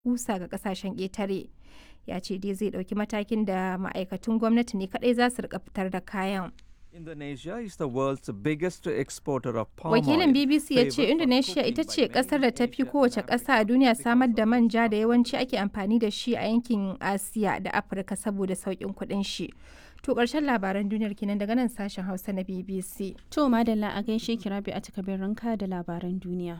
kusa ga kasashen ƙetare. Ya ce dai zai ɗauki matakin da ma'aikatun gwamnati ne kaɗai za su rika fitar da kayan. Indonesia is the world's biggest exporter of palm Wakilin oil, BBC ya ce favoured for Indonesia cooking ita by ce many kasar da ta fi Asian kowace and ƙasa a African duniya countries samar da because of manja da yawanci ake amfani da shi a yankin Asiya da Afirka saboda sauƙin kuɗin shi. To ƙarshen labaran duniyar kenan daga nan sashen Hausa na BBC. To madalla a gaishe ki Rabi a takabin ranka da labaran duniya.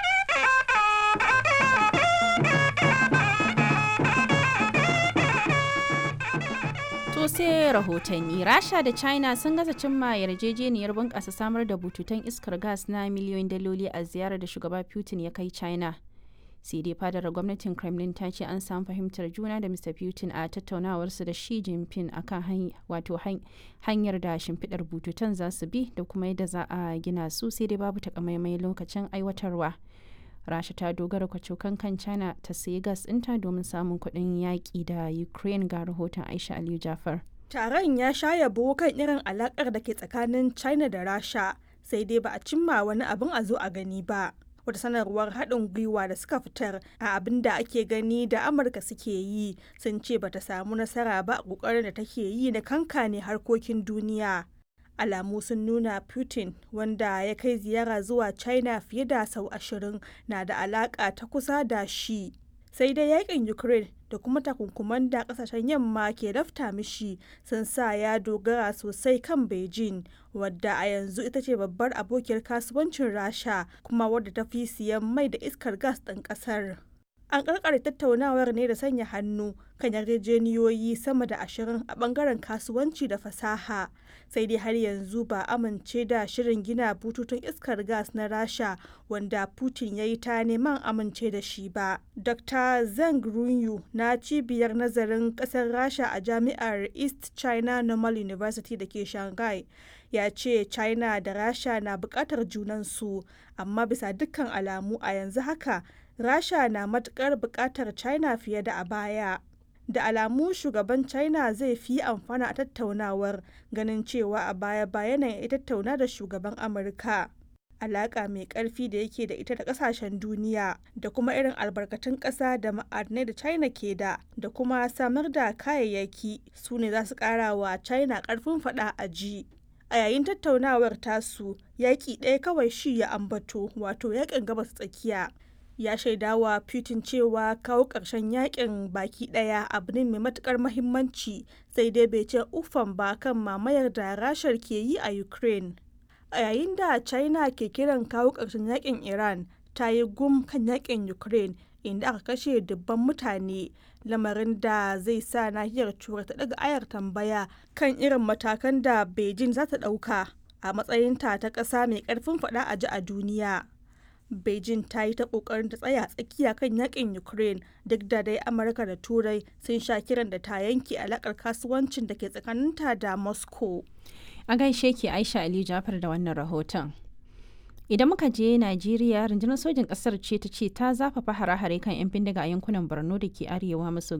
To sai rahotanni Rasha da China sun gaza cimma yarjejeniyar bunƙasa samar da bututun iskar gas na miliyoyin daloli a ziyarar da shugaba Putin ya kai China. sai dai fadar gwamnatin kremlin ta ce an samu fahimtar juna da mr putin a tattaunawarsu da shi jinping akan wato hanyar da shimfiɗar bututun za su bi da kuma yadda za a gina su sai dai babu takamaimai lokacin aiwatarwa rasha ta dogara kwacokan kan china ta sayi gas ɗinta domin samun kuɗin yaƙi da ukraine ga rahoton aisha aliyu jafar Taron ya sha yabo kan irin alakar da ke tsakanin China da Rasha, sai dai ba a cimma wani abin a zo a gani ba. Wata sanarwar haɗin gwiwa da suka fitar a abin da ake gani da Amurka suke yi sun ce bata samu nasara ba a ƙoƙarin da take yi na kankane harkokin duniya. Alamu sun nuna Putin wanda ya kai ziyara zuwa China fiye da sau ashirin na da alaƙa ta kusa da shi. sai dai yakin ukraine da kuma takunkuman da kasashen yamma ke lafta mishi sun sa ya dogara sosai kan beijing wadda a yanzu ita ce babbar abokiyar kasuwancin rasha kuma wadda ta fi siyan mai da iskar gas ɗin ƙasar an karkare tattaunawar ne da sanya hannu kan yarjejeniyoyi sama da ashirin a bangaren kasuwanci da fasaha sai dai har yanzu ba amince da shirin gina bututun iskar gas na rasha wanda putin ya yi ta neman amince da shi ba dr zeng runyu na cibiyar nazarin kasar rasha a jami'ar east china normal university da ke shanghai ya ce china da rasha na bukatar junansu amma bisa dukkan alamu a yanzu haka rasha na matukar bukatar china fiye da a baya da alamu shugaban china zai fi amfana a tattaunawar ganin cewa a baya bayan ya tattauna da shugaban amurka alaka mai karfi da yake da ita da kasashen duniya da kuma irin albarkatun ƙasa da ma'adinai da china ke da da kuma samar da kayayyaki su ne za su ƙara wa china ƙarfin faɗa a ji a yayin tattaunawar tasu yaƙi ɗaya kawai shi ya ambato wato yaƙin gabas tsakiya ya shaidawa Putin cewa kawo ƙarshen yakin baki ɗaya abu ne mai matukar mahimmanci sai dai bai ce ufan ba kan mamayar da rashar ke yi a Ukraine. A yayin da China ke kiran kawo ƙarshen yakin Iran ta yi gum kan yakin Ukraine inda aka kashe dubban mutane lamarin da zai sa nahiyar turai ta daga ayar tambaya kan irin matakan da Beijing za ta ɗauka a matsayinta ta ƙasa mai ƙarfin faɗa a ji a duniya. Beijing ta yi ta kokarin ta tsaya tsakiya kan yakin Ukraine duk da dai Amurka da Turai sun sha kiran da ta yanke alakar kasuwancin da ke tsakaninta da Moscow. A gaishe ki Aisha Ali Jafar da wannan rahoton. Idan muka je Najeriya, rundunar sojin ƙasar ce ta ce ta zafafa hare-hare kan 'yan bindiga a yankunan Borno da ke arewa maso